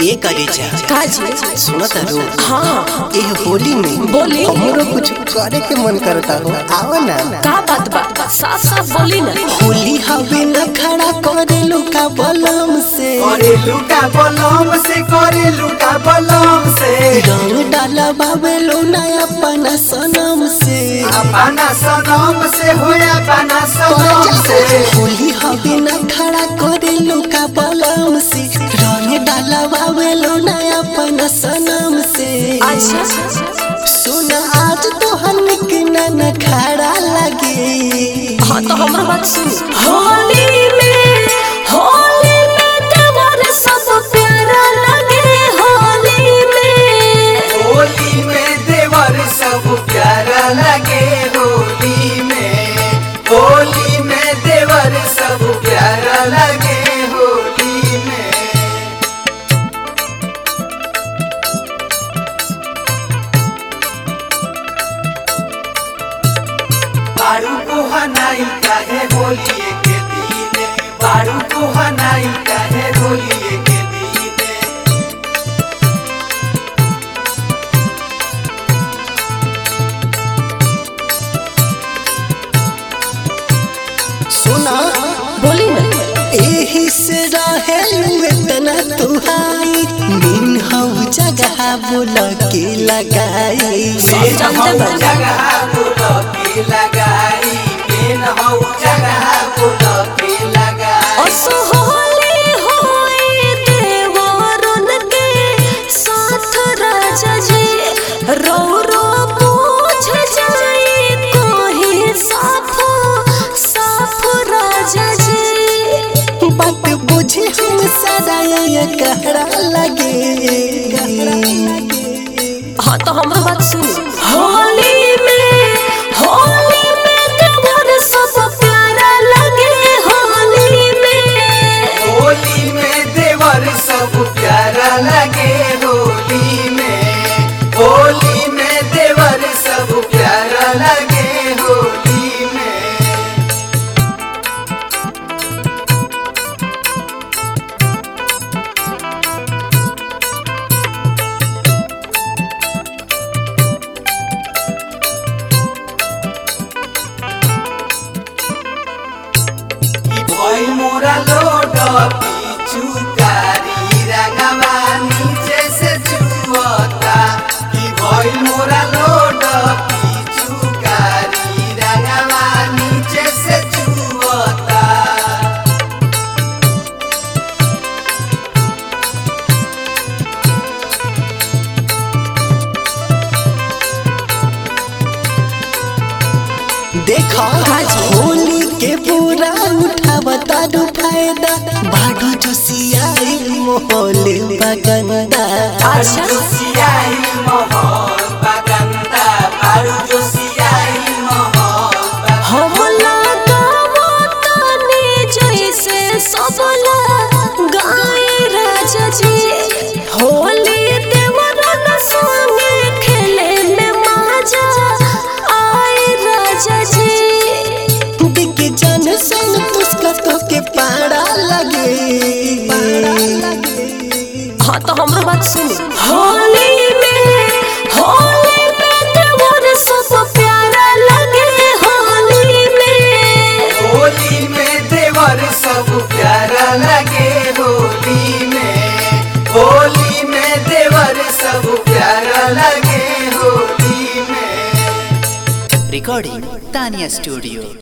ए करे जा काजी सुनत रो हाँ ए होली में बोली। हमरो कुछ करे के मन करता हो आओ ना का बात बा साफ साफ बोली ना होली हवे न खड़ा करे लुका बलम से करे लुका बलम से करे लुका बलम से रंग डाला बाबे लो ना अपना सनम से अपना सनम से होया अपना सनम से होली हवे न खड़ा करे लुका बलम से रंग डाला बाबे लो ना अपना सनम से अच्छा सुन आज तो हन के न खड़ा लगे हाँ तो हमारा बात सुन होली में होली में देवर सब प्यारा लगे होली में होली में देवर सब प्यारा लगे होली में होली में देवर सब प्यारा लगे होली में बारू को हनाई काहे होली के दीने बारू को हनाई काहे होली के दीने सुना बोली ना एही से रहे इतना तुहाई दिन हऊ जगह बोल के लगाई सब जानते बा जगह गुलाबी लगाई बिन हऊ जगह गुलाबी लगाई असो होली होई देवरुन के साथ राजा जी रो रो पूछ जाई कोही साफ साफ राजा जी बात बुझे हम सदा ये कहरा लगे हाँ तो हमारा बात सुन होली में होली में देवर सब प्यारा लगे होली में होली में देवर सब प्यारा लगे होली में होली में देवर सब प्यारा लगे होली में ई भइल मोरा लोड पीछू कारी रंगवा नीचे से छुअता ई भइल मोरा लोड पीछू कारी रंगवा नीचे से छुअता देखा होली के पूरा उठावता दू फायदा बाडू जो सियाई मोहले बगंदा अच्छा जोसियाई मोहर बगंदा बारू जोसियाई मोहर हम लगावो तानी जैसे सबला गाय राजा जी होली देवरन संगे खेले में मजा आए राजा जी दिख जन सन पुस्तक के पाड़ा लगे हाँ तो हमरो बात सुन होली में होली में देवर सब प्यारा लगे होली में होली में देवर सब प्यारा लगे होली में होली में देवर सब प्यारा लगे होली में Recording Tanya Studio.